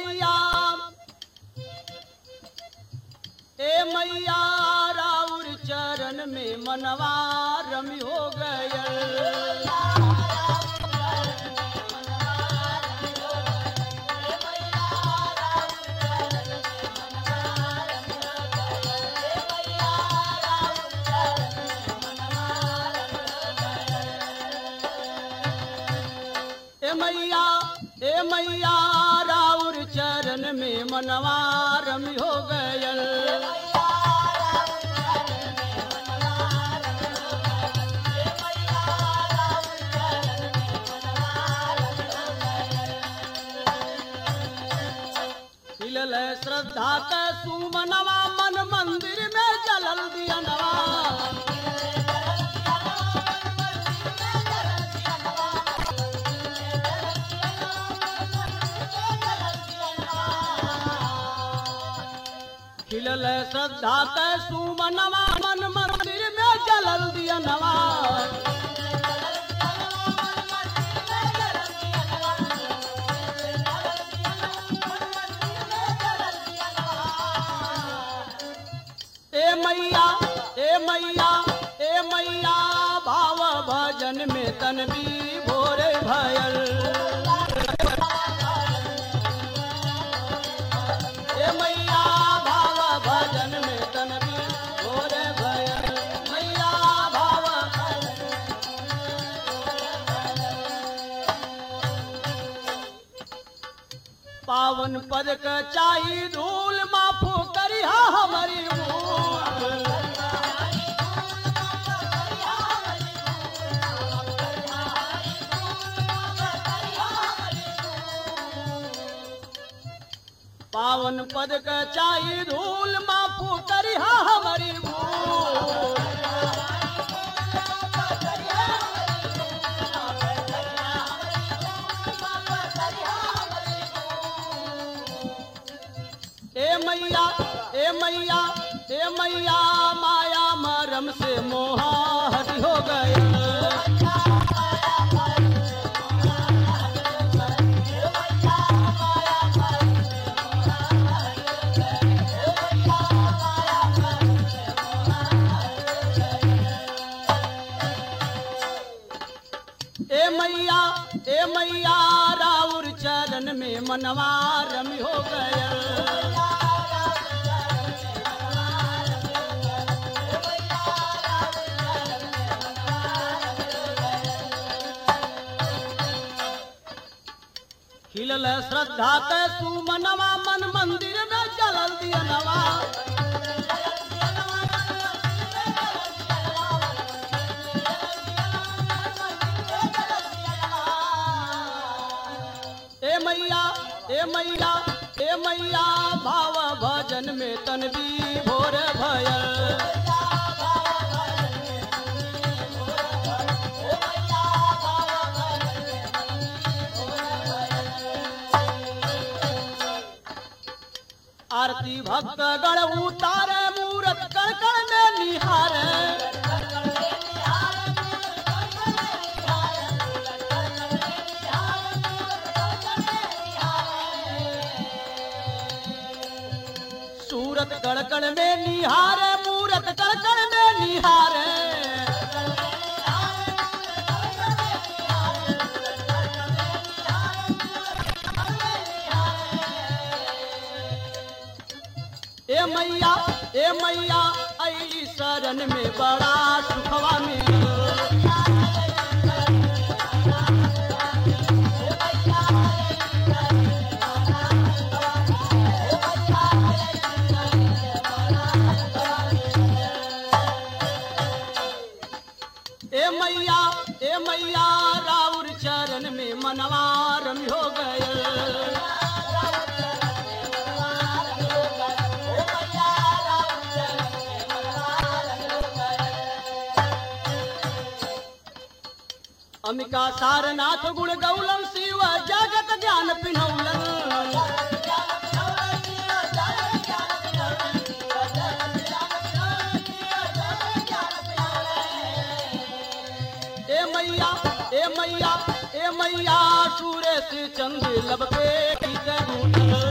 मैया ए मैया राउर चरण में मनवा रमी हो गयल ए मैया ए मैया राउर चरण में मनवा रमी हो गयल खिलल श्रद्धा के सुमनवा मन मंदिर में जलल दियनवा खिलल श्रद्धा के सुमनवा मन मंदिर में जलल दियनवा ए मैया ए मैया ए मैया भाव भजन में तन भी भोरे भयल ए मैया भाव भजन में तन भी भोरे भयल मैया भाव पावन पद क चाही धूल माफो करिहा हमारी भूल पावन पद क चाही धूल माफो करिहा हमारी भूल ए मैया ए मैया ए मैया माया मरम से मोहा हरि हो गया ए मैया ए मैया राउर चरण में मनवा रमी हो गया खिलल श्रद्धा के सुमनवा मन मंदिर में जलल दियनवा ए मैया ए मैया ए मैया भाव भजन में तन भी भोर भयल आरती भक्त गण उतारे मूरत कण कण में निहारे सूरत कण कण में निहारे मूरत कण कण में निहारे ए मैया ए मैया आई शरण में बड़ा सुखवा मिल ए मैया ए मैया राउर चरण में मनवा रमी हो गए अमिका सारनाथ गुण गौलम शिव जगत ज्ञान पिनौलन ए मैया ए मैया ए मैया सूरज चंद लब पे की करूं